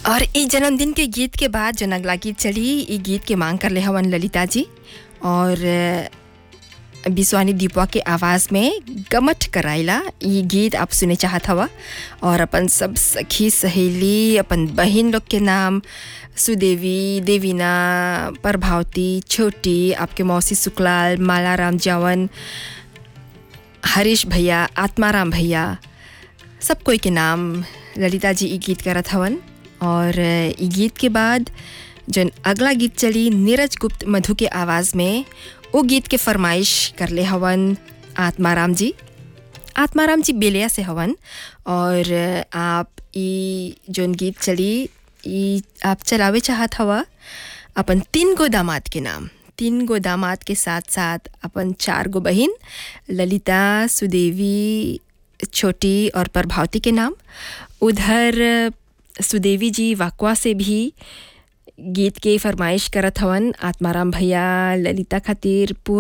और ई जन्मदिन के गीत के बाद जन अगला गीत चली ई गीत के मांग कर ले हवन ललिता जी और अ, बिस्वानी दीपवा के आवाज़ में गमठ कराइला ई गीत आप सुने चाहत हवा और अपन सब सखी सहेली अपन बहन लोग के नाम सुदेवी देवीना प्रभावती छोटी आपके मौसी सुकलाल मालाराम जावन हरीश भैया आत्माराम भैया सब कोई के नाम ललिता जी ई गीत करत हवन और ई गीत के बाद जन अगला गीत चली नीरज गुप्त मधु के आवाज़ में वो गीत के फरमाइश कर ले हवन आत्माराम जी आत्माराम जी बेलिया से हवन और आप ई जोन गीत चली ई आप चलावे चाहत हवा अपन तीन गो दामाद के नाम तीन गो दामाद के साथ साथ अपन चार गो बहिन ललिता सुदेवी छोटी और प्रभावती के नाम उधर सुदेवी जी वाकवा से भी गीत के फरमाइश करत हवन आत्माराम भैया ललिता खातिर पूरा